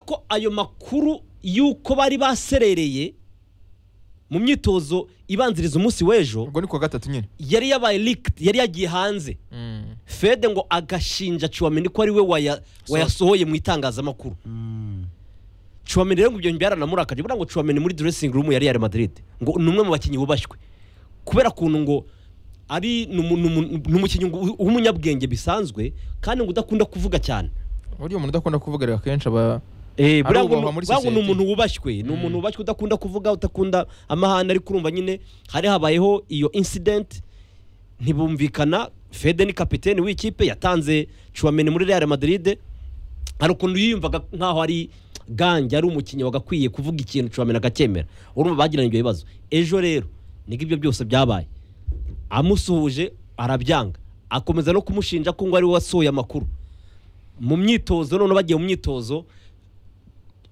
ko ayo makuru y'uko bari baserereye mu myitozo ibanziriza umunsi w'ejo ubwo ni kuwa gatatu nyine yari yabaye leaked yari yagiye hanze fede ngo agashinja cuwameni ko ari we waya- wayasohoye mu itangazamakuru cuwameni rero ngo ibyo byaranamurakaje buriya ngo cuwameni muri dressing room ya real madrid ngo ni umwe mu bakinnyi bubashywe kubera ukuntu ngo ari ni umu- ni umu- ni umukinnyi ngo- w'umunyabwenge bisanzwe kandi ngo udakunda kuvuga cyane buriya umuntu udakunda kuvugarira kenshi aba Eh, buriya ngo ububahwa muri buriya ngo ni society. umuntu wubashywe ni umuntu wubashywe udakunda kuvuga udakunda amahane ariko urumva nyine hari habayeho iyo incident ntibumvikana fede ni kapitene w'ikipe yatanze cuwameni muri real madrid hari ukuntu yiyumvaga nk'aho ari gange ari umukinnyi wagakwiye kuvuga ikintu cuwameni akacyemera urumva bagiranye ibyo bibazo ejo rero nibwo ibyo byose byabaye amusuhuje arabyanga akomeza no kumushinja ko ngo ari we wasohoye amakuru mu myitozo none bagiye mu myitozo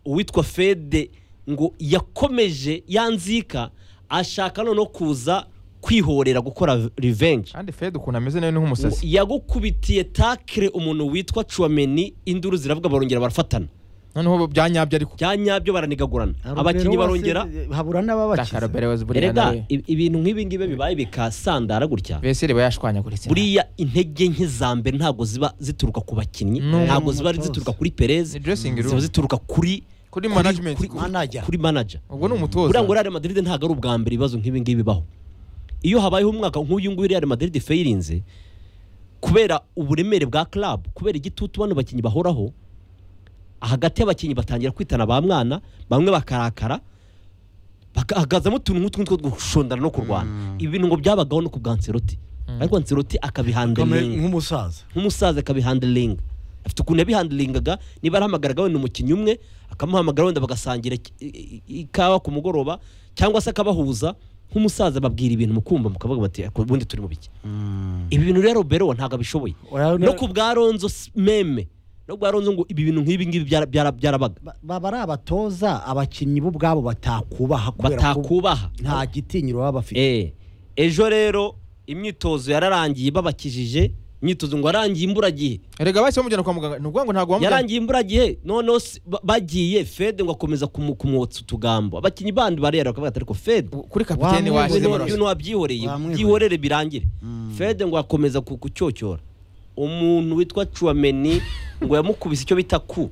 uwitwa fede ngo yakomeje yanzika ashaka noneho kuza kwihorera gukora revenge kandi fede ukuntu ameze nawe ni nk'umusazi yagukubitiye takire umuntu witwa cuwameni induru ziravuga barongera barafatana noneho byanyabyo ariko bya nyabyo baranigagurana Haruguru abakinnyi wose barongera habura n'ababakiza takarobere wazi buriya erega nawe i- ibintu nk'ibi ngibi bibaye bikasandara gutya veseri aba yashwanyaguritse buriya intege nke za mbere ntabwo ziba zituruka ku bakinnyi No, ntabwo mu ziba mutoza. zituruka kuri perez Ni dressing room. ziba zituruka kuri Kuri management. kuri- kuri- Manager. kuri manager ubwo ni umutoza buriya ngo Real Madrid ntabwo ari ubwa mbere ibibazo nk'ibi ngibi bibaho iyo habayeho umwaka nk'uyu nguyu Real Madrid fayirinze kubera uburemere bwa club kubera igitutu bano bakinnyi bahoraho hagati y'abakinnyi batangira kwitana ba mwana bamwe bakarakara bagahagazamo utuntu nk'utu ng'utwo two gushondana no kurwana ibi bintu ngo byabagaho no ku bwa Ancelotti ariko Ancelotti akabihanderinga nk'umusaza nk'umusaza akabihanderinga afite ukuntu yabihanderingaga niba arahamagaraga wenda umukinnyi umwe akamuhamagara wenda bagasangira ik- i- i- ikawa ku mugoroba cyangwa se akabahuza nk'umusaza babwira ibintu mukumva mukavuga bati "Ariko ubundi turi mu biki ibi bintu rero bero ntabwo abishoboye Ura- no ku bwa ronzo s- meme no ku bwa ronzo ngo ibi bintu nk'ibi ngibi byara- byara- byarabaga Ba- baba ari abatoza abakinnyi bo ubwabo batakubaha kubera ko batakubaha nta gitinyiro baba bafite Eh, ejo rero imyitozo yararangiye babakijije imyitozo ngo yarangiye imburagihe erega bahise bamujyana kwa muganga ni ukuvuga ngo ntabwo bamujyana yarangiye imburagihe noneho si- ba- bagiye fede ngo akomeza kumu- kumwotsa utugambo abakinnyi bandi barera bakavuga ati ariko fede kuri kapiteni Wamwe- washize Wamwe- borosi ibintu wabyihoreye Wamwihoreye. byihorere birangire fede ngo akomeza ku- kucyocora umuntu witwa cuwameni ngo yamukubise icyo bita ku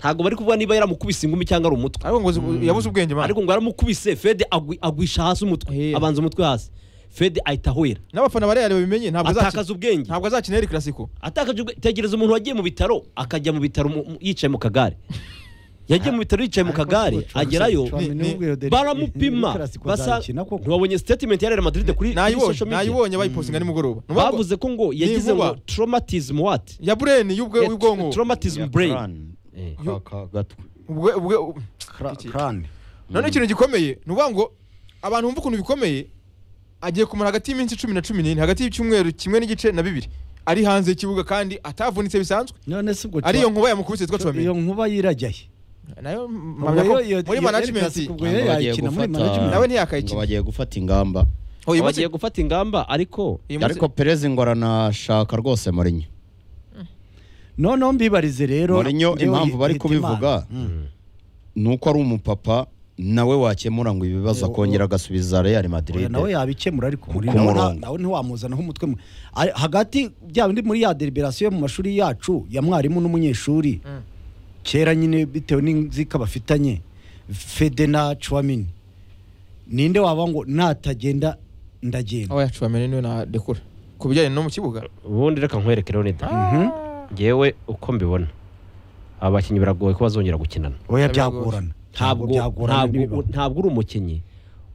ntabwo bari kuvuga niba yaramukubise ingumi cyangwa ari umutwe ariko ngo zi- yabuze ubwenge man ariko ngo yaramukubise fede agwi- agwisha hasi umutwe Eh. abanza umutwe hasi fede ahita ahwera n'abafana bareba babimenye ntabwo azakina atakaza ubwenge ntabwo azakina eri karasiko atakaje ubwe- tegereza umuntu wagiye mu bitaro akajya mu bitaro mu- mu- yicaye mu kagare yagiye mu bitaro yicaye mu kagare agerayo baramupima basa ntiwabonye statement ya Real Madrid kuri kuri social media nayibonye bayipostinga nimugoroba Ni ukuvuga ngo bavuze ko ngo yagize ngo vuba. traumatism what ya bureni y'ubwe Yeah, w'ubwonko traumatism brain Ubwe- ubwe- Iki- none ikintu gikomeye ni ukuvuga ngo abantu bumva ukuntu bikomeye agiye kumara hagati y'iminsi cumi na cumi n'ine hagati y'icyumweru kimwe n'igice na bibiri ari hanze y'ikibuga kandi atavunitse bisanzwe none se ubwo ari iyo nkuba yamukubise twitwa Chua- iyo tuwamenya nkuba yirajyaye nayo Ubwo mpamya ko yo- yo- muri yo- management ubwo yo yayikina muri management Nawe ntiyakayikina. ngo bagiye gufata ingamba Oh, uyu munsi- bagiye gufata ingamba ariko uyu munsi- ariko perez ngo aranashaka rwose Mourinho noneho mbibarize rero Mourinho njyewe impamvu bari hita Imana. kubivuga ni uko ari umupapa nawe wakemura ngo ibibazo akongera agasubiza Real Madrid Oya, nawe yabikemura ariko muri Ku nawe nta- murongo. nawe ntiwamuzanaho umutwe mu- Ari- hagati bya bindi muri ya deliberasiyo mu mashuri yacu ya mwarimu n'umunyeshuri kera nyine bitewe n'inzika bafitanye fede na cuwamini ninde waba ngo natagenda ndagenda aho yacuwamenya niwe nadekura ku bijyanye no mu kibuga ubundi reka nkwereke Leonid ngewe uko mbibona abakinnyi biragoye ko bazongera gukinana oya byagorana ntabwo byagorana ntabwo ntibibaho. ntabwo uri umukinnyi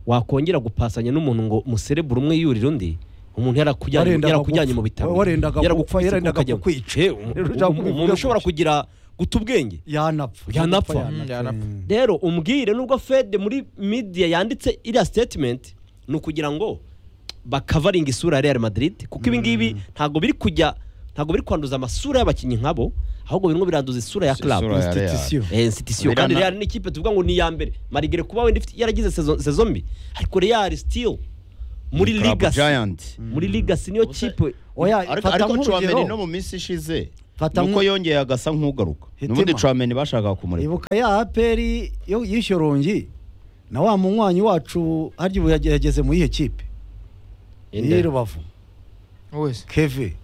wakongera gupasanya n'umuntu ngo umuserebure umwe yurira undi umuntu yarakujyanye Warendaga yarakujyanye gupfa. mu bitaro Warendaga gupfa, yaragukubise yarendaga ukajya- kukwica. Eh, um- Yarendaga um- umuntu ushobora kukwica. kugira guta ubwenge yanapfa Yanapfa. Mm, yanapfa. rero umbwire nubwo fede muri media yanditse iriya statement ni ukugira ngo bakavaringa isura ya real madrid kuko ibi ngibi ntabwo biri kujya ntabwo biri kwanduza amasura y'abakinnyi nkabo ahubwo birimo biranduza isura ya club Isura ya Real. Institution. Eh, institution kandi Birana- Real ni ikipe tuvuga ngo ni iya mbere marigere kuba wenda ifite- yaragize saison saison mbi ariko Real still muri Club legacy Giant muri legacy niyo kipe oya ariko fata ariko Tchouaméni nk'urugero no mu minsi ishize fata nuko nko yongeye agasa nk'ugaruka Hitima. n'ubundi Trameni bashakaga kumureka ibuka ya aperi yo yishyorongi na wa munywanyi wacu harya ubu yage- yageze mu yihe kipe Inde. iyi rubavu wese keve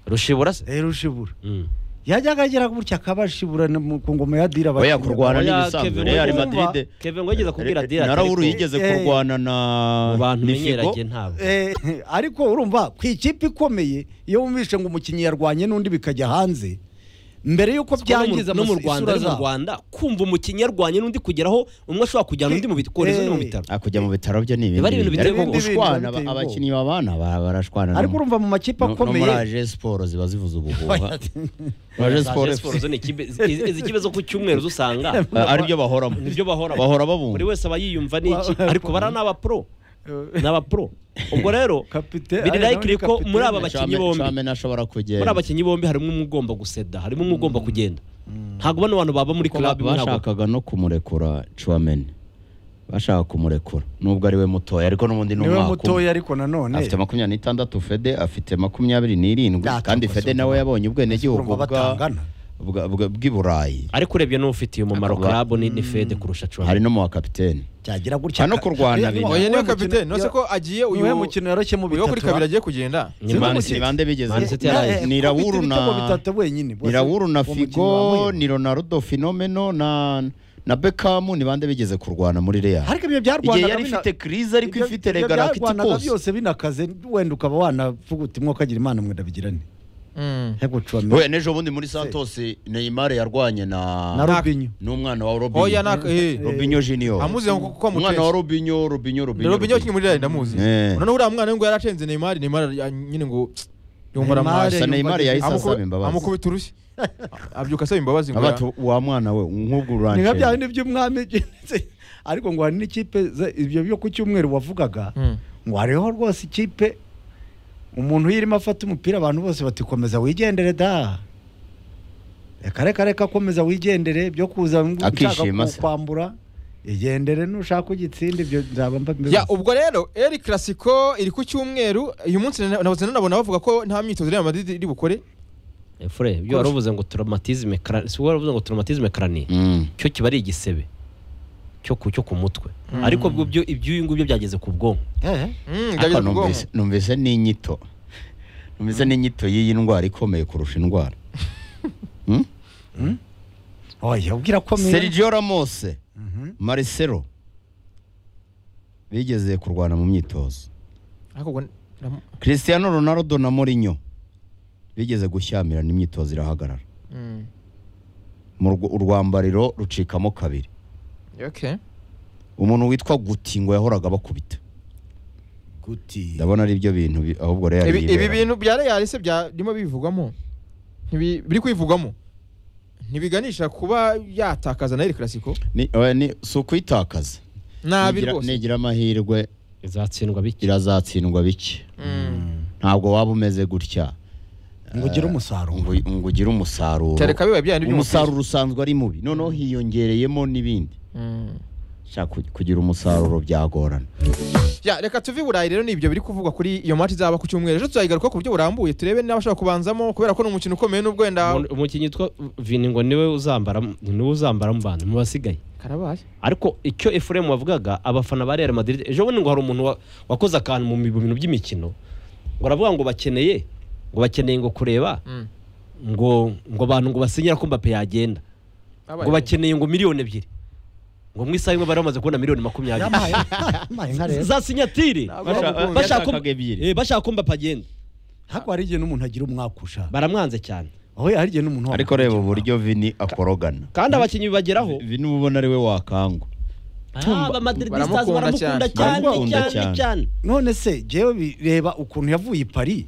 rushibura se rushibura Mm. yajyaga agira gutya akabashibura na mu- ku ngoma ya dira oya abakinnyi. kurwana Oya, n'ibisanzwe Kevin Real Ngo yumva- Madrid Kevin Ngo yigeze kubwira eh, Adira ati, Narawuru ariko yigeze eh, kurwana na mu bantu ni Figo. menyeranye ntabwo Eh, ariko urumva ku ikipe ikomeye iyo wumvishe ngo umukinnyi yarwanye n'undi bikajya hanze mbere y'uko byangiza no mu amas- rwanda isura no mu zabo. rwanda kumva umukinnyi yarwanye n'undi kugeraho umwe ashobora kujyana undi mu bikorezo no mu bitaro Ah, kujya mu bitaro byo ni ibindi Biba ari ibintu biteye bintu. Ariko ubwoba. gushwana Biteye ubwoba. abakinnyi babana ba- barashwana ariko no- urumva mu makipe no- no muri akomeye aje siporo ziba zivuza ubuhuha aje siporo Siporo zo ni ikipe- izi izi kipe zo ku cyumweru zo usanga Ah, aribyo bahoramo nibyo bahora bahora buri babumva wese aba yiyumva n'iki ariko bara ni abapro ni abapro ubwo rero Kapite- biri ari nawe ni layikiri ko muri aba bakinnyi Tchouamen- bombi Tchouamen ashobora muri kugenda aba bakinnyi bombi harimo umwe ugomba guseda harimo umwe ugomba kugenda ntabwo bano bantu baba muri Kuko club imwe ntabwo- bashakaga no kumurekura Chouameni bashaka kumurekura nubwo ari we mutoya ariko n'ubundi ni niwe umwaka umwe. mutoya ariko nanone afite makumyabiri n'itandatu fede afite makumyabiri n'irindwi Yacu, kandi kosa fede nawe umva. yabonye ubwenegihugu Urumva bwa- batangana. bwa- bwa- bw'i burayi ariko urebye n'ufitiye umumaro Akavuga- club ni ni fede kurusha cuwa hari no mu bakapiteni cyagira gutya Hano kurwana bine. oya niwe kapitene no se ko agiye uyu niwe mukino yaroshye mu uyu wo kuri bitatu, kabiri ah. agiye kugenda Ni Man City. ni bande bigeze Man City yaraye. ni Raoul na- ibitego bitatu wenyine ni Raoul na figo ni ronaldo finomeno na na bekamu ni bande bigeze kurwana muri real ariko ibyo byarwanaga igihe yari ifite crise ariko ifite regalakiti kose byose binakaze wenda ukaba wanavuga uti mwo kagira imana mwe ndabigirane hego cuwameni we n'ejo bundi muri santos neymar yarwanye na na rubinyo n'umwana wa robinho oya naka eee robinho junior amuzi ngo kuko umwana wa amutese robinho robinho robinho robinho kinyi muri rari ndamuzi Eh. noneho uriya mwana we ngo yaracenze neymar neymar ya- nyine ngo yumva Neymar- aramuhashye Gusa neymar yahise Amukubi- asaba imbabazi amukubita urushyi abyuka asaba imbabazi ngo abati wa mwana we nk'ubwo ni nka bya uranje bindi by'umwami ariko ngo hari n'ikipe ze- ibyo byo ku cyumweru wavugaga Mm. ngo hariho rwose ikipe umuntu iyo irimo afata umupira abantu bose batikomeza wigendere da reka reka reka komeza wigendere byo kuza ngo ushaka Akishima se. kukwambura igendere nushaka ugitsinde ibyo nzaba mba mbivuze. ya ubwo rero eri clasico iri ku cyumweru uyu munsi na- nahoze nanabona bavuga ko nta myitozo Real Madrid iri bukore fure ibyo wari uvuze ngo traumatisme crani si wari uvuze ngo traumatisme crani Mm. cyo kiba ari igisebe cyo ku cyo ku mutwe ariko bwo byo ibyuyu ngubyo byageze ku bwonko Eh, Mm, Ariko byageze ku bwonko. numvise- numvise ni inyito numvise ni inyito y'iyi ndwara ikomeye kurusha indwara Hmm? oya ubwira ko mwe- Sergio Ramos Mhm. Marcelo bigeze kurwana mu myitozo Ariko ubwo ndamu- Cristiano Ronaldo na Mourinho bigeze gushyamirana imyitozo irahagarara Mm. mu rw- urwambariro rucikamo kabiri Okay. umuntu witwa Guti ngo yahoraga bakubita Guti. ndabona ari byo bintu bi- ahubwo Real Ibi- ibi yibera. bintu bya Real se byarimo bivugwamo Ntibi- biri kwivugwamo ntibiganisha kuba yatakaza na eri clasico Ni- oya, ni si ukuyitakaza nabi Nigira- rwose nigira amahirwe izatsindwa bike irazatsindwa bike Mm. ntabwo waba umeze gutya ngo ugire umusaruro ngo ngo ugire umusaruro cyane kabi biba bya bindi umusaruro usanzwe ari mubi noneho hiyongereyemo n'ibindi Mm. Sha, ku- kugira umusaruro byagorana Ya, reka tuve i burayi rero nibyo biri kuvugwa kuri iyo match izaba ku cyumweru ejo tuzayigaruka ku buryo burambuye turebe n'abashaka kubanzamo kubera ko ni umukino ukomeye n'ubwo wenda Umuntu- umukinnyi witwa vini ngo niwe uzambara niwe uzambara mu bantu mu basigaye karabaye ariko icyo efuremu wavugaga abafana ba real madrid ejo bundi ngo hari umuntu wa- wakoze akantu mu mi- mu bintu by'imikino ngo aravuga ngo bakeneye ngo bakeneye ngo kureba Mm. ngo ngo abantu ngo basinyira ko mbappe yagenda ngo bakeneye ngo miliyoni ebyiri ngo mu isaha imwe bari bamaze kubona miliyoni makumyabiri yamaye yamaye nka rero za sinyatire Ntabwo Bashaka- bamukunda. bashaka ko- Yatakaga ebyiri. eh, bashaka ko mbapa agenda ariko hari igihe n'umuntu agira umwakusha baramwanze cyane aho hari igihe n'umuntu ariko reba uburyo vini akorogana kandi abakinnyi bibageraho vini uba ubona ari we wakangwa aba madridistas Baramukunda baramukunda cyane. cyane Baramukunda cyane cyane. cyane none se jewe bireba ukuntu yavuye i paris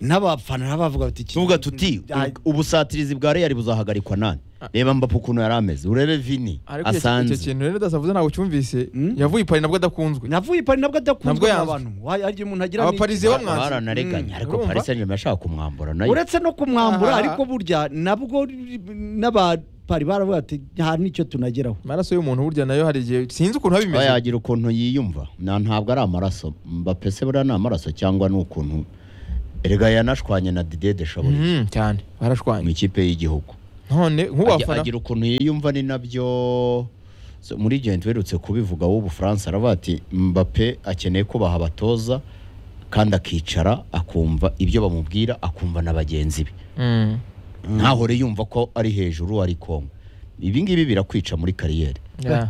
n'abafana nabo bavuga bati iki- tuvuga tuti Ay- u- ubusatirizi bwa real buzahagarikwa nani reba mbapu ukuntu yari ameze urebe vini ariko icyo- icyo asanze kintu rero dasavuze ntabwo cyumvise Mm. yavuye i Paris nabwo adakunzwe navuye i paris nabwo Nabwo adakunzwe yanzwe. n'abantu Wa- hari igihe umuntu agira Abaparize n'iki- bo mwanze. baranariganya Mm, ariko urumva? paris saint germain yashaka kumwambura nayo uretse no kumwambura Aha. ariko burya nabwo n'abapari baravuga bati nta n'icyo tunageraho amaraso y'umuntu burya nayo hari igihe sinzi ukuntu aba aba imeze yagira ukuntu yiyumva na ntabwo ari amaraso mbapese buriya ni amaraso cyangwa ni ukuntu erega yanashwanye na didier deshaburi Mhm, cyane mu barashwanye ikipe y'igihugu none Agi- nk'uwafana agira ukuntu yiyumva ni nabyo so, muri gihe tuherutse kubivuga w'ubufaransa aravuga ati mbappe akeneye kubaha abatoza kandi akicara akumva ibyo bamubwira akumva na bagenzi be Mm. ntahore yumva ko ari hejuru ari kongo ibi ngibi birakwica muri kariyeri Yeah.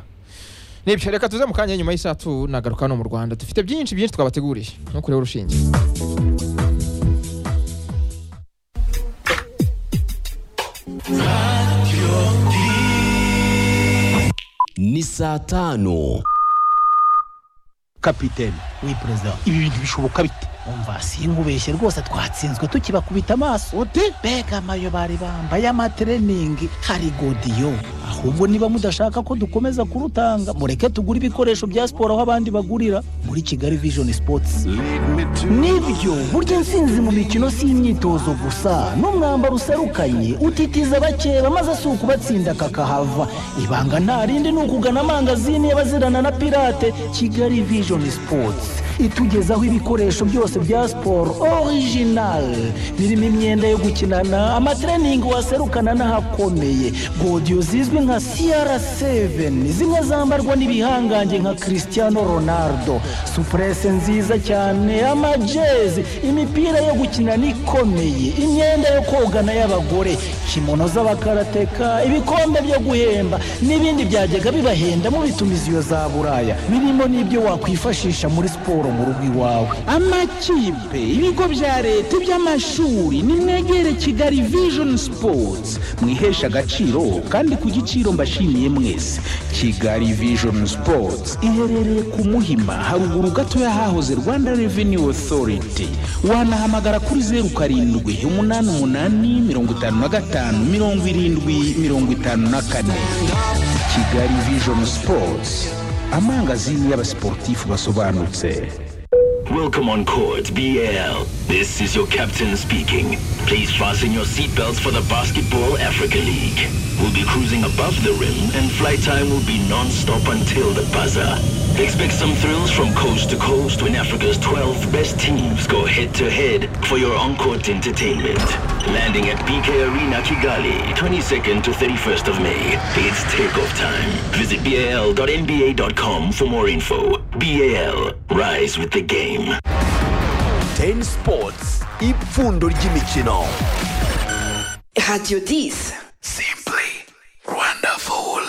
nibyo reka tuze mu kanya nyuma y'isaha tunagaruka hano mu rwanda dufite byinshi byinshi twabateguriye no kureba urushinge ni saa tano kapitene we perezida ibi bintu bishoboka bite umva sinkubeshye rwose twatsinzwe tukibakubita amaso ute mbega amayo bari bambaye amatreningi hari godiyo ahubwo niba mudashaka ko dukomeza kurutanga mureke tugure ibikoresho bya siporo aho abandi bagurira muri kigali vision sports nibyo burya intsinzi mu mikino si imyitozo gusa n'umwambaro userukanye utitiza bakeba maze si ukubatsinda kakahava ibanga nta rindi ni ukugana amangazini y'abazirana na pirate kigali vision sports itugezaho ibikoresho byose bya siporo orijinali birimo imyenda yo gukinana amatreningi waserukana n'ahakomeye godiyo zizwi nka cr7 zimwe zambarwa n'ibihangange nka cristiano ronaldo supurese nziza cyane amajezi imipira yo gukinana ikomeye imyenda yo kogana y'abagore kimono z'abakarateka ibikombe byo guhemba n'ibindi byajyaga bibahenda mu bitumiziyo za buraya birimo n'ibyo wakwifashisha muri siporo mu rugo iwawe amakipe ibigo bya leta iby'amashuri nimwegere kigali vision sports mwihesha agaciro kandi ku giciro mbashimiye mwese kigali vision sports iherereye ku muhima haruguru gatoya hahoze rwanda revenue authority wanahamagara kuri zeru karindwi umunani umunani mirongo itanu na gatanu mirongo irindwi mirongo itanu na kane kigali vision sports amangazini y'abasiporutifu basobanutse Welcome on court, BL. This is your captain speaking. Please fasten your seatbelts for the Basketball Africa League. We'll be cruising above the rim and flight time will be non-stop until the buzzer. Expect some thrills from coast to coast when Africa's 12 best teams go head-to-head for your on-court entertainment. Landing at BK Arena Kigali, 22nd to 31st of May. It's takeoff time. Visit bal.nba.com for more info. BAL, rise with the game. teni sipotsi ipfundo ry'imikino Radio 10. simply wonderful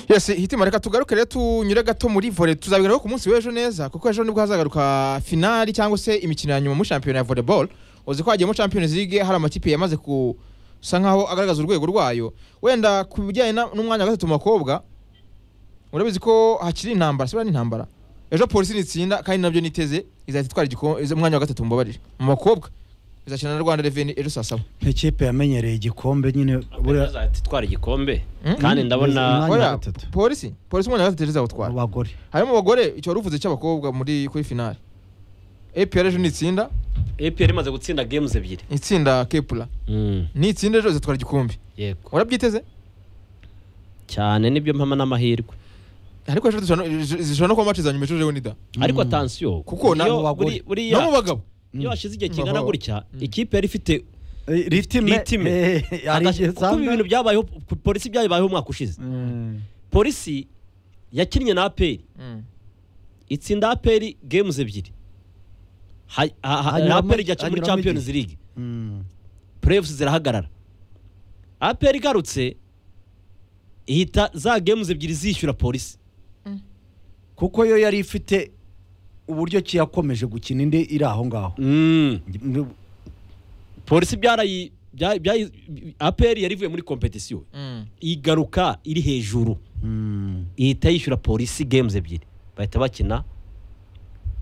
yes hitima reka tugaruke rero tunyure gato muri vore tuzabigaruka ku munsi w'ejo neza kuko ejo nibwo hazagaruka finali cyangwa se imikino ya nyuma muri shampiyona ya volleyball uzi ko hagiye muri champions league hari amakipe yamaze gusa nkaho agaragaza urwego rwayo wenda ku bijyanye na- n'umwanya wa gatatu mu bakobwa urabizi ko hakiri intambara sibura n'intambara ejo polisi nitsinda kandi nabyo niteze izahita itwara igiko- iza- umwanya wa gatatu mbabarira mu bakobwa izakina na rwanda reveni ejo saa saba nk'ikipe yamenyereye igikombe nyine buriya twara igikombe Mm. kandi Umwanya ndabona wa Oya, gatatu. polisi polisi umwanya wa gatatu ejo izawutwara mu bagore harimo abagore icyo wari uvuze cy'abakobwa muri kuri finale APR ejo nitsinda APR imaze gutsinda games ebyiri itsinda kepura nitsinda ejo izatwara igikombe yego urabyiteze cyane nibyo mpama n'amahirwe ariko ejo zishobora no- zishobora no kuba mace za nyuma ejo rero nida ariko atansiyo kuko na- iyo bagore. buri- buriya no mu bagabo iyo hashize igihe Mm. kingana Baho. gutya Mm. ikipe yari ifite Eh, ritime Ritime. eh, hari agashe- igihe kuko ibi usanga- bintu byabayeho polisi byabayeho umwaka ushize polisi yakinnye na APR Mm. itsinda APR games ebyiri Ha- ha- ha- Hanyuramo- APR ijya muri hanyuramo Champions igihe. League Mm. playoffs zirahagarara APR igarutse ihita za games ebyiri zishyura polisi kuko yo yari ifite uburyo ki yakomeje gukina indi iri aho ngaho Mm. Mm, polisi byarayi bya- byayi- APR yari ivuye muri competition Mm. igaruka iri hejuru mm. ihita yishyura polisi games ebyiri bahita bakina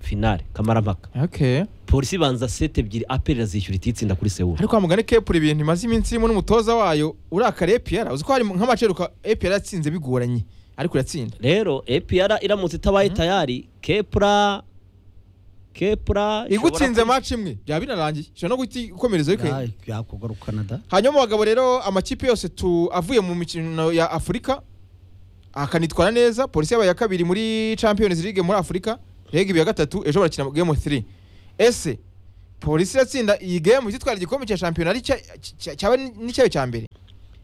finale kamarampaka okay polisi ibanza seti ebyiri aperi irazishyura ititsinda kuri sewuru ariko hamugane kepura ibintu imaze iminsi irimo n'umutoza wayo urakara APR uzi ko hari nk'amace aheruka APR yatsinze bigoranye ariko iratsinda rero epr iramutse itabaye tayari kepura kepura igutsinze ishobora mace imwe byaba binarangiye ishobora no guhita ikomereza Ya- bikayinga yakugarukana da hanyuma mu bagabo rero amakipe yose tu avuye mu mikino ya afurika akanitwara neza polisi yabaye ya kabiri muri champions league muri afurika rega ibya gatatu ejo barakina game 3 ese polisi iratsinda iyi game izitwara igikombe cya shampiyona ari cya- cya- cyaba n'icyayo cya mbere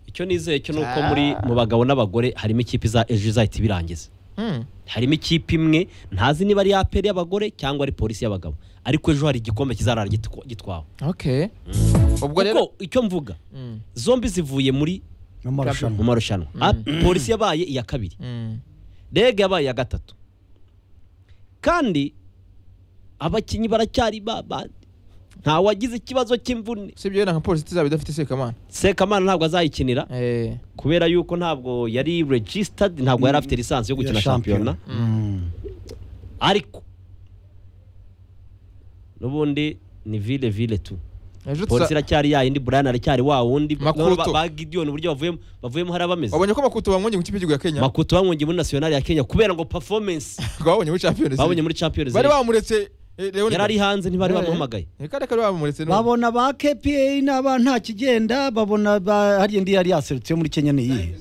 icyo nizeye cyo ni uko muri mu bagabo n'abagore harimo ikipe iza- ejo izahita ibirangiza Hmm. harimo ikipe imwe ntazi niba ari aperi y'abagore cyangwa ari polisi y'abagabo ariko ejo hari igikombe kizarara gitwa- gitwawe okay ubwo rero kuko icyo mvuga Mm. zombi zivuye muri n'amarushanwa mu marushanwa Ah, polisi yabaye iya kabiri Mm. rege yabaye iya gatatu kandi abakinnyi baracyari ba bandi ntawagize ikibazo cy'imvune usibye wenda nka polisi izaba idafite sekamana sekamana ntabwo azayikinira eh kubera yuko ntabwo yari registered ntabwo yari afite lisansi yo gukina Ya shampiyona. shampiyona ariko n'ubundi ni vile vile tu ejo polisi tuza iracyari ya yindi brian aracyari wa wundi Makuto. ba- ba gidiyoni uburyo bavuyemo bavuyemo hari abameze wabonye ko makuto bamwonye mu kipe y'igihugu ya Kenya makuto bamwongiye muri nasiyonari ya kenya kubera ngo performance twabonye muri Champions babonye League. muri champions bari League bamuretse eh, Leon yari ari hanze ntibari Eh, bamuhamagaye eh, kandi akaba bamuretse no babona ba kpa n'aba nta kigenda babona ba- hariya ndi yari yaserutse muri kenya niyihe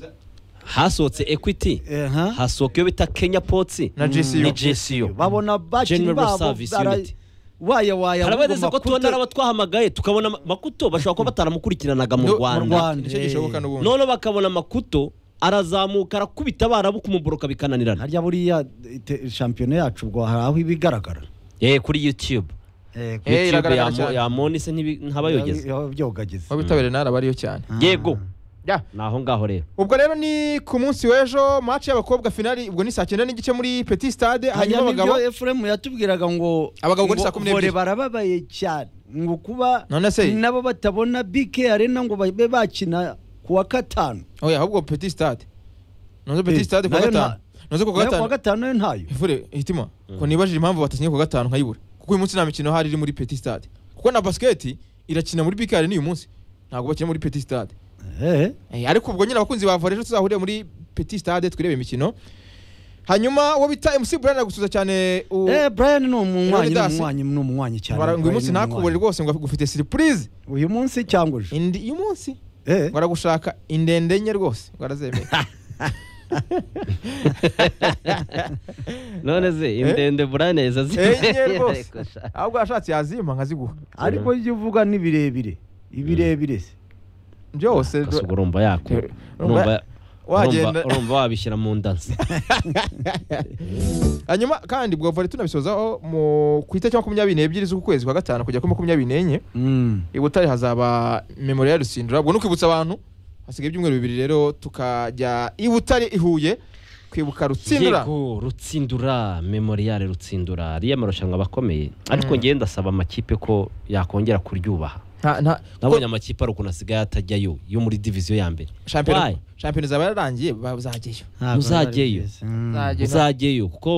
hasohotse equity aha hasohoka iyo bita kenya potsi na JCU ni jesiyo babona bakinnyi General babo Service bara- Unit. waya waya hari abageze bagomba ko tubona ari abo twahamagaye tukabona ma- makuto bashobora kuba bataramukurikiranaga mu No, mu rwanda Rwanda. nicyo gishoboka n'ubundi noneho bakabona makuto arazamuka arakubita abarabu kumuboroka bikananirana harya buriya ite- shampiyona yacu ubwo hari aho ibigaragara yewe kuri youtube Eh, youtube iragaragara yamo- cyane. yamoni se ntibi- ntabayogeze byogageze wabitabiriye nari abariyo cyane yego Ya. ni aho ngaho rero ubwo rero ni ku munsi w'ejo match y'abakobwa finali ubwo ni saa cyenda n'igice muri petit stade hanyuma hanyuma abagabo nibyo efuremu yatubwiraga ngo Abagabo ngo ni ngo saa kumi n'ebyiri. vore barababaye cyane ngo kuba None se? nabo batabona bike arena ngo babe bakina ku wa gatanu oya ahubwo petit stade nonzo Eh, petit stade ku wa nayo nta- gatanu nonzo ku wa nayo ku gatanu wa gatanu nayo ntayo ivure hitima ko nibajije impamvu batasinye ku wa gatanu nkayibura kuko uyu munsi nta mikino hari iri muri petit stade kuko na basket irakina muri bikari n'uyu munsi ntabwo bakina muri petit stade Eh, Eh, ariko ubwo nyine abakunzi ba volley ejo tuzahurire muri petit stade turebe imikino hanyuma uwo bita MC Brian agusuza cyane u- eh, brian ni umunywanyi ni Leonidas. umunywanyi ni umunywanyi cyane Bara- ngo uyu Brian munsi ni ntakubure umunywanyi. rwose ngo agufite surprise uyu munsi cyangwa ejo Indi- uyu munsi Eh, ngo aragushaka indende enye rwose ngo arazemeye none se indende burane zazi enye rwose ahubwo yashatse yazimpa nkaziguha ariko ibyo uvuga ni birebire ibirebire se byose Kasuga urumva yako Eh, urumva wagenda. urumva- urumva wabishyira mu ndansi hanyuma kandi bwa volley tunabisozaho mu ku itariki makumyabiri n'ebyiri z'uku kwezi kwa gatanu kugera kuri makumyabiri n'enye Mm. i Butare hazaba memorial ya Rusindura ubwo ni ukwibutsa abantu hasigaye ibyumweru bibiri rero tukajya i Butare i Huye kwibuka Rutsindura yego rutsindura memoriyare rutsindura ariya marushanwa aba akomeye ariko Mm. ngewe ndasaba amakipe ko yakongera kuryubaha nta nta nabonye ko amakipe ari ukuntu asigaye atajyayo yo muri diviziyo ya mbere Why? shampiyona shampiyona zaba yararangiye bazajyayo Ntabwo Ntuzajyeyo. ari byiza. Mm. uzajyeyo kuko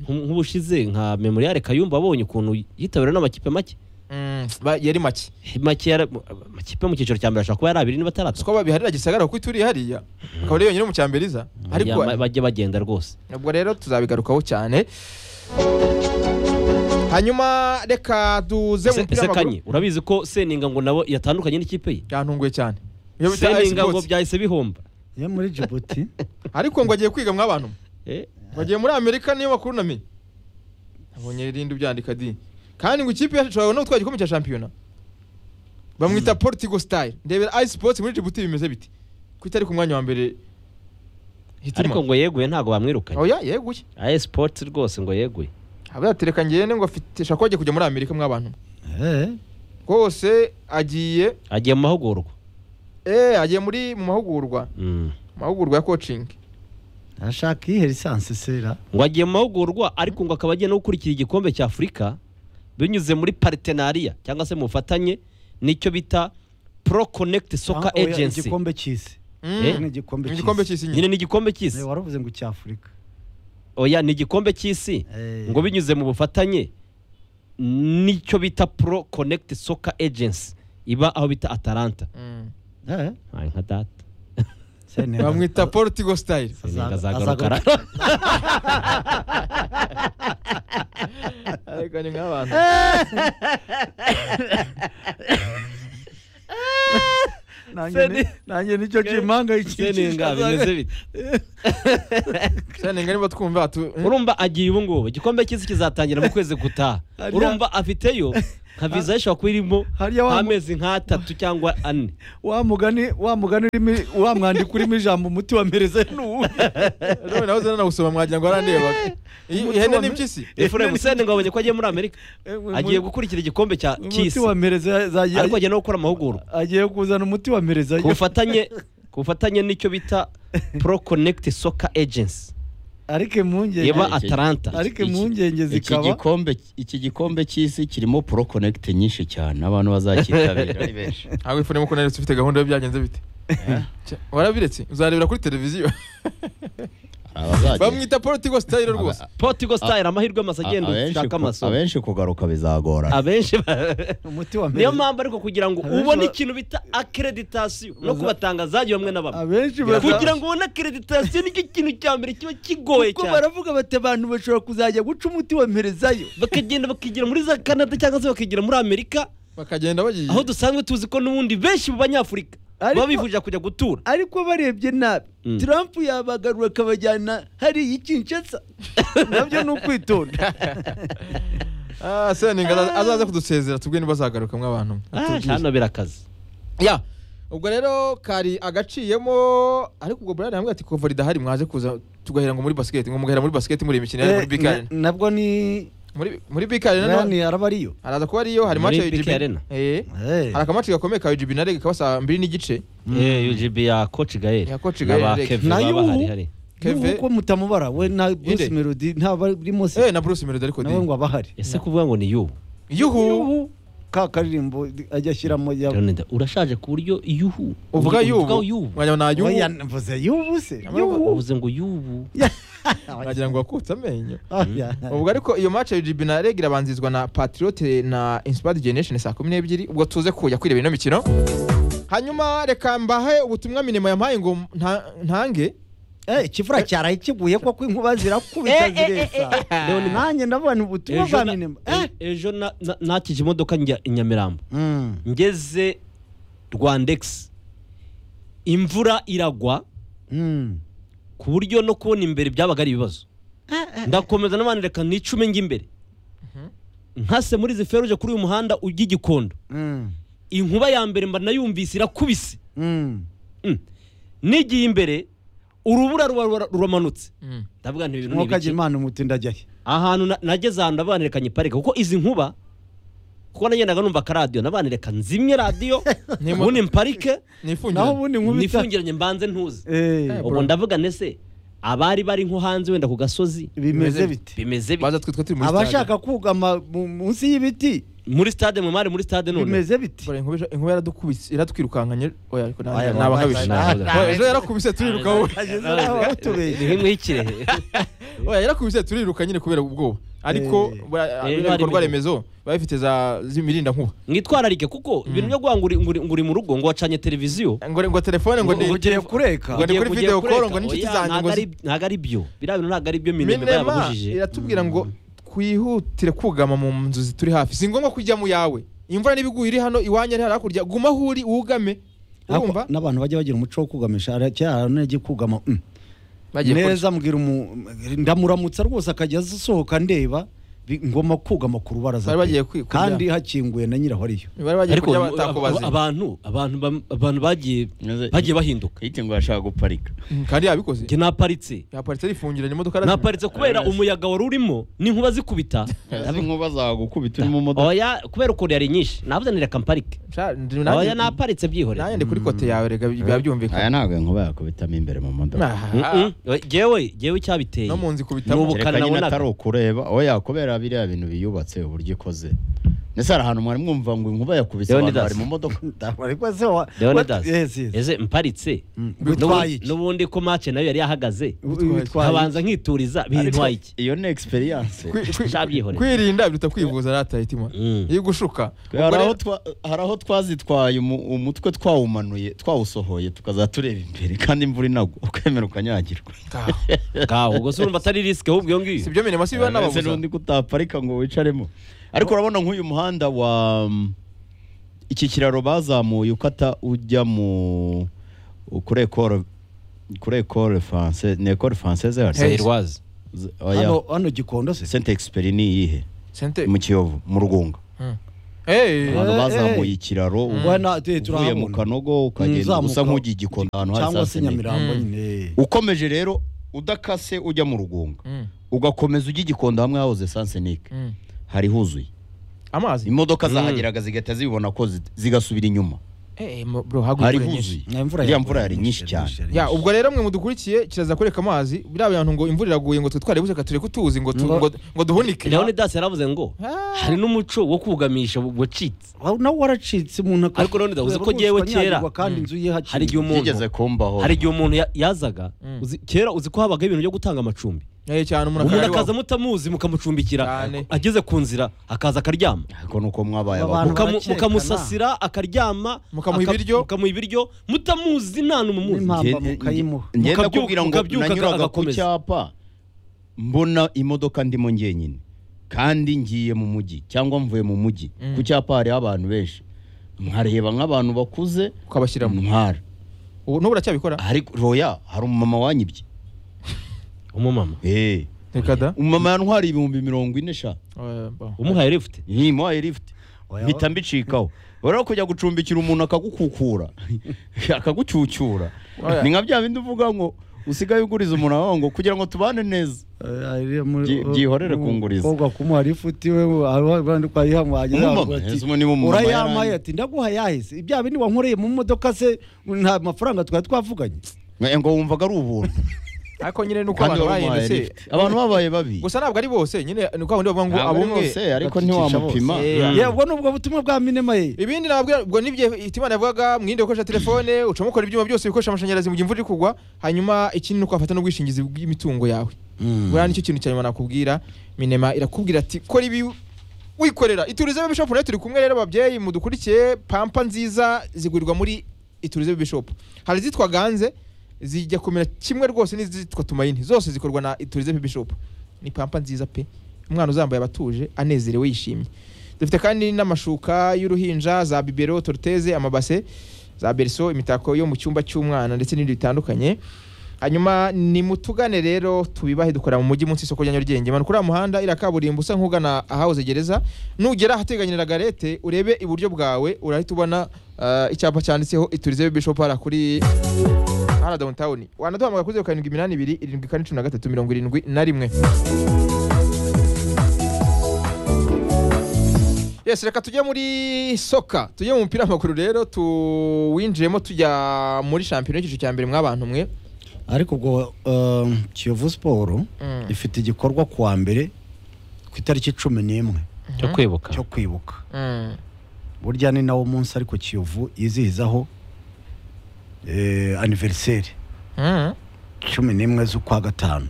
nk- nk'ubushize nka memoriyare kayumba abonye ukuntu yitabiriwe n'amakipe make Mm, ba- yari make Make yara- amakipe yo mu cyiciro cya mbere ashobora kuba yari abiri niba ataratu siko biharira gisagara kuko ituriye hariya akaba ari yonyine mu cyamberiza ariko bajye bagenda rwose ubwo rero tuzabigarukaho cyane hanyuma reka tuze mu Se- mupira w'amaguru sekanye urabizi ko seninga ngo nabo yatandukanye n'ikipe ye byantunguye cyane Iyo bita Ice seninga ngo Sports. byahise bihomba yo muri jibuti ariko ngo agiye kwiga mw'abantu mwe. Eh, ngo agiye muri amerika niyo makuru namenye abonye irindi ubyandika di kandi ngo ikipe yacu no gutwara igikombe cya shampiyona bamwita portigo style ndebera Ice Sports muri Djibouti bimeze biti ko itari ku mwanya wa mbere hitima ariko ngo yeguye ntabwo bamwirukanye oya yeguye aye sports rwose ngo yeguye abayatereka ngene ngo afite shaka ko agiye kujya muri amerika mw'abantu mwe. Eh, rwose agiye agiye mu mahugurwa eh agiye muri mu mahugurwa Mm. mahugurwa ya coaching ashaka iyihe lisansi sera ngo agiye mu mahugurwa ariko ngo akaba agiye no gukurikira igikombe cya afurika binyuze muri paritenariya cyangwa se mu bufatanye n'icyo bita pro connect soccer Ah, oya, agency igikombe cy'isi Mm. Eh? ni igikombe igikombe cy'isi cy'isi nyine nyine ni igikombe Eh, cy'isi waravuze ngo cy'afurika oya ni igikombe cy'isi Eh. ngo binyuze mu bufatanye n'icyo bita pro connect soccer agency iba aho bita atalanta Mm. Eh, Ay, nka data Senegal. bamwita portigo style Seninga Azaga- azagarukara ariko ni nk'abantu Se ni- nanjye nicyo seninga bimeze bite seninga niba twumva tu urumva agiye ubu ngubu igikombe cy'isi kizatangira mu kwezi gutaha Hariya- urumva afiteyo nka viza ye ishobora kuba irimo Hariya wa mu- nk'amezi nk'atatu cyangwa ane wa mugani wa mugani urimo wa mwandiko urimo ijambo umuti wa mereze nuwuhe rero nawe uzana nawusoma mwagira ngo arandeba Iyi- ihene n'impyisi efuremu seninga wabonye ko agiye muri amerika agiye gukurikira igikombe cya umuti cy'isi wa mereze agiye- ariko agiye no gukora amahugurwa agiye kuzana umuti wa mereze ku bufatanye ku bufatanye n'icyo bita pro connect soccer agency ariko impungenge iba atalanta Ariko Iki- impungenge iki zikaba- gikombe iki gikombe cy'isi kirimo pro connect nyinshi cyane abantu bazakitabira ni benshi ntabwo ifuremo ko naretse ufite gahunda yo byagenze bite Cya- warabiretse uzarebera kuri televiziyo Hari abazagenda. bamwita political style rwose portugal style amahirwe masa agenda A- abenshi ushaka ku- amasomo abenshi kugaruka bizagorana abenshi ba- umuti wa niyo mereze mpamvu ariko kugira ngo Abenshi ubone ba- ikintu bita akereditasiyo no kubatangazaji bamwe na bamwe abenshi baza- kugira ngo ubone akereditasiyo nicyo kintu cya mbere kiba kigoye kuko cyane baravuga bati abantu bashobora kuzajya guca umuti wa merezayo bakagenda bakigira muri za canada cyangwa se bakigira muri amerika bakagenda bagiye aho dusanzwe tuzi ko n'ubundi benshi mu banyafurika Ariko- baba bifuje kujya gutura ariko barebye nabi Mm. trump yabagarura akabajyana hariya ikinshasa nabyo ni ukwitonda Ah, seninga aza- azaza kudusezera tubwe niba azagaruka mw'abantu Ah, hano birakaze ya ubwo rero kari agaciyemo ariko ubwo burari hamwe ati kuva ridahari mwaje kuza tugahera ngo muri basket ngo mugahera muri basket muri imikino ya Eh, muri big na- arena nabwo ni muri muri big arena rani none araba ariyo araza kuba ariyo hari Muri match ya Big UGB Arena. eh Eh. hari akamaci gakomeye ka UGB na reg kaba saa mbiri n'igice Eh, UGB ya coach Gael Ya Coach Gael, n'aba reka. Kevin Nayo baba ubu. hari hari Keve- nk'uko mutamubara we na bruce Inde. melody ntabarimo se eh na Bruce Melody ariko nawe di ngo abahari ese kuvuga ngo ni yubu yuhu ubu ka karirimbo ajya ashyiramo ya Leonida, urashaje ku buryo yuhu uvuga uvuga yubu yubu mwanya na Oya, yubu mvuze y'ubu se Nawe y'ubu uvuze ngo yubu wagira ngo wakutse amenyo Ah, ya. ubwo ariko iyo match ya UGB na reg irabanzirizwa na Patriote na Inspired Generation saa kumi n'ebyiri ubwo tuze kujya kwireba ino mikino hanyuma reka mbahe ubutumwa minema yampaye ngo nta- ntange Eh, ikivura cyaraye kiguye koko inkuba zirakubita ziresa nanjye ndabona ubutumwa bwa na- minema e- ejo na- na- nakije imodoka njya i nyamirambo ngeze rwandex imvura iragwa ku buryo no kubona imbere byabaga ari ibibazo ndakomeza n'abandi reka nicume njya imbere nkase muri izi feruje kuri uyu muhanda ujya i gikondo inkuba ya mbere mba nayumvise irakubise Mm. nigiye imbere urubura ruba- ruba- ruramanutse ndavuga nti ibintu ni mwuka ibiki agira imana umutindi ajyayo ahantu na- nageze ahantu nabanireka nyiparika kuko izi nkuba kuko nagendaga numva akaradiyo nabanireka nzimye radiyo Nimo- ubundi mparike naho nifungire ubundi nkubita nifungiranye mbanze ntuze Eh, ubwo ndavuga nese abari bari nko hanze wenda ku gasozi bimeze bite bimeze bi- baza twe twe turi muri stade abashaka kugama mu- munsi y'ibiti muri stade mwe mwari muri stade none bimeze biti Bora, inkuba inkuba yaradukubise iratwirukankanye oya ariko nta- Aya, nta bakabije. ntabwo- Oya, ejo yarakubise turiruka wowe ageze aho ni batubeshye nk'imwikire oya yarakubise turiruka nyine kubera ubwoba ariko Eh. bora- Eh, bino bikorwa bari- remezo biba bifite za zimirinda nkuba mwitwararike kuko ibintu byo guha ngo uri- ngo uri- ngo uri mu rugo ngo wacanye televiziyo ngo ngo telefone ngo ni ugiye kureka Ngo- ni kuri Ugiye- video ugiye kureka. call, ngo n'inshuti Oya, zanjye ngo ntabwo zi- ari- ntabwo ari byo biriya bintu ntabwo ari byo minema iba minema yababujije iratubwira ngo twihutire kugama mu nzu zituri hafi si ngombwa kujya mu yawe imvura n'ibiguye iri hano iwanyu ari hakurya guma aho uri wugame urumva Ariko n'abantu bajya bagira umuco wo kugamisha hari kera hari n'agiye kugama mm. neza mbwira umu ndamuramutsa rwose akajya asohoka ndeba bi- ngomba kugama ku rubaraza Bari pe. bagiye kwi- kurya. kandi hakinguye na nyiraho ariyo bari bagiye ariko kujya ab- ab- batakubaze abantu abantu bam- abantu bagiye Maze- bagiye bahinduka kwita ngo yashaka guparika Mm, kandi yabikoze njye naparitse yaparitse arifungiranye imodoka arazimya. naparitse kubera umuyaga wari urimo n'inkuba zikubita izi nkuba zagukubita uri mu modoka oya kubera ukuntu yari nyinshi navuze nireka mparike Sha, ndi- oya nanjye- naparitse nanjye byihorera ndi kuri kote yawe rega biba aya byumvikana ntabwo inkuba yakubitamo imbere mu modoka Ah, Mm-mm. Oya, jewe jewe icyabiteye no mu Ni nzu ikubitamo ubu- reka nyine nabonaga. atari ukureba oya kubera biriya bintu biyubatse uburyo ikoze ndetse hari ahantu mwari mwumva ngo inkuba yakubise abantu Leonidas. bari mu modoka ariko se wa- Leonidas wa- yes, yes. ese mparitse bitwaye iki? n'ubundi ko mace nayo yari yahagaze bitwaye iki? Habanza- nkabanza nkituriza bintwaye iki iyo ni egisperiyanse Kwi- kwi- Shabyihorera. kwirinda biruta kwivuza ratayitima Mm. iyo ugushuka hari Ubwo aho rero- twa- hari aho twazitwaye umu- umutwe twawumanuye twawusohoye tukaza tureba imbere kandi imvura inagwa ukemera ukanyagirwa Ah, ngaho ubwo se urumva atari risike ahubwo iyo ngiyo si ibyo minema si biba ndetse n'ababuza n'undi kutaparika ngo wicaremo ariko urabona nk'uyu muhanda wa iki kiraro bazamuye ukata ujya mu kuri ekore kuri ekore faranse ni ekore faranse zayirwazi hano hano gikondo se sente egisiperi ni iyihe Sente. mu kiyovu mu rugunga Hey. abantu Eh, bazamuye eh. ikiraro Wana- eh, uvuye mu turahabona. kanogo ukagenda Uzamuka- usa nk'ugiye igikondo ahantu hari cyangwa saa se sita n'imwe. nyamirambo nyine ukomeje rero udakase ujya mu rugunga ugakomeza ujya igikondo hamwe hahoze sansenike Mm. hari huzuye Amazi. imodoka zahageraga zigahita zibibona ko zi- zigasubira inyuma Eh, mo- bro hari haguye nyinshi. huzuye iriya mvura yari nyinshi cyane Ya ubwo rero mwe mudukurikiye kiraza kwereka amazi biriya bantu ngo imvura iraguye ngo twe twari buceka tureke tuzi ngo tu- Ngo- ngo ngo duhunike. leonidas yaravuze ngo Ah. hari n'umuco wo kugamisha wacitse Aho nawe waracitse umuntu aka- Ariko Leonidas, uzi ko Kubera jyewe ruswa nyagirwa kera, kandi inzu ye hakiri- hari igihe byigeze umuntu kumbaho hari igihe umuntu ya- yazaga Mm. uzi- kera uzi ko habagaho ibintu byo gutanga amacumbi Eh, cyane umuntu umuntu akayari akaza iwabo. mutamuzi mukamucumbikira Cyane. ageze ku nzira akaza akaryama ariko nuko mwabaye Aba abagore bantu- Mukamu- barakekana. mukamusasira akaryama Mukamuha aka- ibiryo. mukamuha ibiryo mutamuzi nta n'umumuzi N'impamvu. Nge- Mpamba mukayimuha. nge- nge- Mukabyuka- ndakubwira ngo mukabyuka nanyuraga ku agakomeza. cyapa mbona imodoka ndimo ngenyine kandi ngiye mu mujyi cyangwa mvuye mu mujyi ku cyapa hariho abantu benshi mwareba nk'abantu bakuze ukabashyiramo. ntwara Ubu n'ubu uracyabikora? ariko roya hari umumama wanyibye umumama Eh, Reka da. umumama yantwariye ibihumbi mirongo ine sha Eh, bo. umuhaye lifuti ntimuhaye lifuti Oya. mpita mbicikaho rero kujya gucumbikira umuntu akagukukura akagucyucyura Oya. ni nka bya bindi uvuga ngo usigaye uguriza umuntu wawe ngo kugira ngo tubane neza Eh, ari muri- Byi- byihorere mu- kunguriza. umukobwa kumuha lifuti we abandi twayihamwe wagira ngo Umumama, ati, ese ubu niba umumama urayamaye yarangiye." ati ndaguha yahise ibya bindi wankoreye mu modoka se nta mafaranga twari twavuganye Mwe ngo wumvaga ari ubuntu Ariko nyine nuko kandi abantu wari umuhaye bahindutse. lifuti abantu babaye babi Gusa ntabwo ari bose nyine nuko abantu bavuga ngo Ntabwo ari abumwe. bose ariko bakicisha ntiwamupima Eh, Yeah, ubwo ni ubwo butumwa bwa minema ye Ibindi nabwira ubwo nibye Itimana yavugaga mwirinde gukoresha telefone ucamo ukora ibyuma byose bikoresha amashanyarazi mu gihe imvura iri kugwa hanyuma ikindi ni uko wafata n'ubwishingizi bw'imitungo yawe buriya nicyo kintu cya nyuma nakubwira minema irakubwira ati kora ibi wikorera iturize baby shop nayo turi kumwe rero ababyeyi mudukurikiye pampa nziza zigurirwa muri iturize baby shop hari izitwa ganze zijya kumera kimwe rwose n'izitwa tumayini zose zikorwa na iturize baby shop ni pampa nziza pe umwana uzambaye abatuje anezerewe yishimye dufite kandi n'amashuka y'uruhinja za bibero toruteze amabase za berso imitako yo mu cyumba cy'umwana ndetse n'ibindi bitandukanye hanyuma ni mutugane rero tubibahe dukorera mu mujyi munsi y'isoko rya nyarugenge manukuri uriya muhanda iriya kaburimbo usa nk'ugana ahawuze gereza nugera ahateganye na garete urebe iburyo bwawe urahita ubona ah, icyapa cyanditseho iturize bishop hara kuri hara downtown wanaduhamagara kuri zeru karindwi iminani ibiri irindwi kane cumi na gatatu mirongo irindwi na rimwe yes reka tujye muri soka tujye mu mupira w'amaguru rero tuwinjiremo tujya muri shampiyona y'icyiciro cya mbere mw'abantu mwe ariko ubwo um, kiyovu siporo Mm. ifite igikorwa ku wa mbere ku itariki cumi n'imwe cyo kwibuka cyo kwibuka Mm. burya ni nawo munsi ariko kiyovu yizihizaho eh, aniveriseri Mm. cumi n'imwe z'ukwa gatanu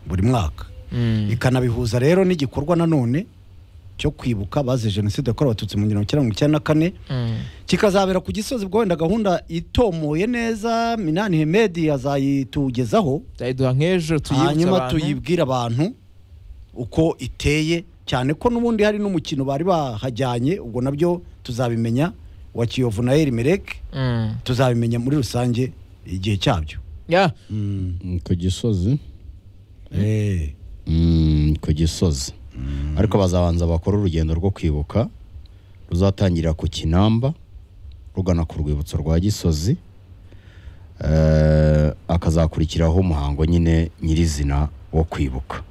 buri mwaka Mm. ikanabihuza rero n'igikorwa nanone cyo kwibuka bazize jenoside yakorewe abatutsi mu gihumbi kimwe magana cyenda mirongo icyenda na kane Mm. kikazabera ku gisozi ubwo wenda gahunda itomoye neza minani hemedi azayitugezaho byayiduha nk'ejo tuyibutse hanyuma abantu. tuyibwire abantu uko iteye cyane ko n'ubundi hari n'umukino bari bahajyanye ubwo nabyo tuzabimenya wa kiyovu na erimereke Mm. tuzabimenya muri rusange igihe cyabyo Ya, Mm, Mm, ku gisozi eh. Mm, ku gisozi ariko bazabanza bakora urugendo rwo kwibuka ruzatangirira ku kinamba rugana ku rwibutso rwa gisozi Eh, akazakurikiraho umuhango nyine nyirizina wo kwibuka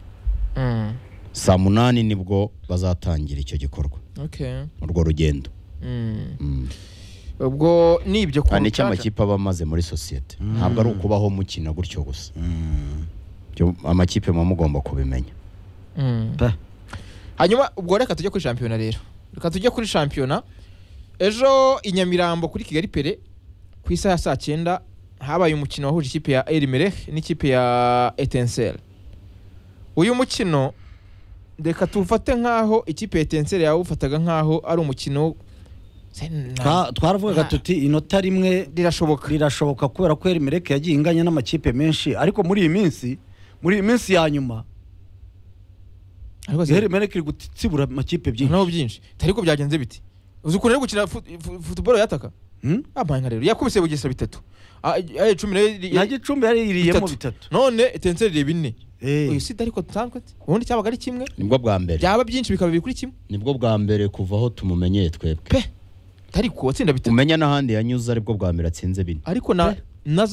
Mm. saa munani nibwo bazatangira icyo gikorwa Okay. urwo rugendo Mm. Mm. ubwo nibyo ku Ah, ni cyo mucaca. amakipe aba amaze muri sosiyete ntabwo ari ukubaho mukina gutyo gusa Byo- amakipe muba mugomba kubimenya Mm. Pa. hanyuma ubwo reka tujye kuri shampiyona rero reka tujye kuri shampiyona ejo i nyamirambo kuri kigali pere ku isaha ya saa cyenda habaye umukino wahuje ikipe ya erimerek n'ikipe ya etenseri uyu mukino reka tuwufate nk'aho ikipe ya etenseri yawufataga nk'aho ari umukino Se- na- Twa- twaravugaga Ah. tuti inota rimwe rirashoboka rirashoboka kubera ko erimereke yagiye inganya n'amakipe menshi ariko muri iyi minsi muri iyi minsi ya nyuma ariko si- erimereke iri gutsibura amakipe byinshi naho byinshi ariko byagenze biti uzi ukuntu ari gukina fu- fu- futuboro yataka Hmm? abaye nka rero yakubise bugesera bitatu Ah, ah, icumi nayo iri- nta gicumbi yaririyemo bitatu none etenseri reba ine Eh. uyu sida ariko dusanzwe ati, ubundi cyabaga ari kimwe nibwo bwa mbere byaba byinshi bikaba biri kuri kimwe nibwo bwa mbere kuva aho tumumenyeye twebwe pe ariko watsinda bitatu umenya n'ahandi yanyuze aribwo bwa mbere atsinze bine ariko na na za